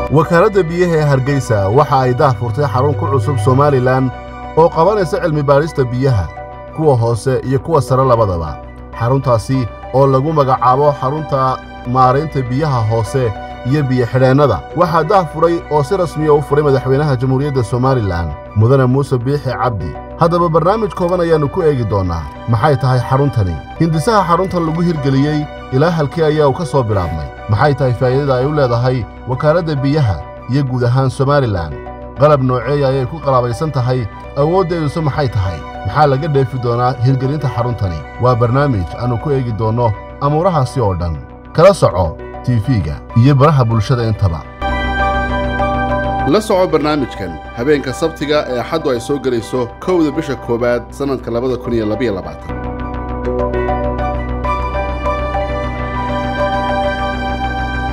wakaaladda biyaha ee hargeysa waxa ay daah furtay xarun ku cusub somalilan oo qabanaysa cilmi baadhista biyaha kuwa hoose iyo kuwa sare labadaba xaruntaasi oo lagu magacaabo xarunta maaraynta biyaha hoose iyo biyo-xidheennada waxaa daah furay oo si rasmiya u furay madaxweynaha jamhuuriyadda somalilan mudane muuse biixi cabdi haddaba barnaamij kooban ayaannu ku eegi doonnaa maxay tahay xaruntani hindisaha xaruntan lagu hirgeliyey ilaa halkii ayaa uu ka soo bilaabmay maxay tahay faa'iidada ay u leedahay wakaaladda biyaha iyo guud ahaan somalilan qalab nooceeya ayay ku qalaabaysan tahay awooddeeduse maxay tahay maxaa laga dheefi doonaa hirgelinta xaruntani waa barnaamij aannu ku eegi doonno amuurahaasi oo dhan kala soco tiifiga iyo baraha bulshada intaba la soco barnaamijkan habeenka sabtiga ee axaddu ay soo gelayso kowda bisha koowaad sannadka labada kun iyo labaiyo labaatan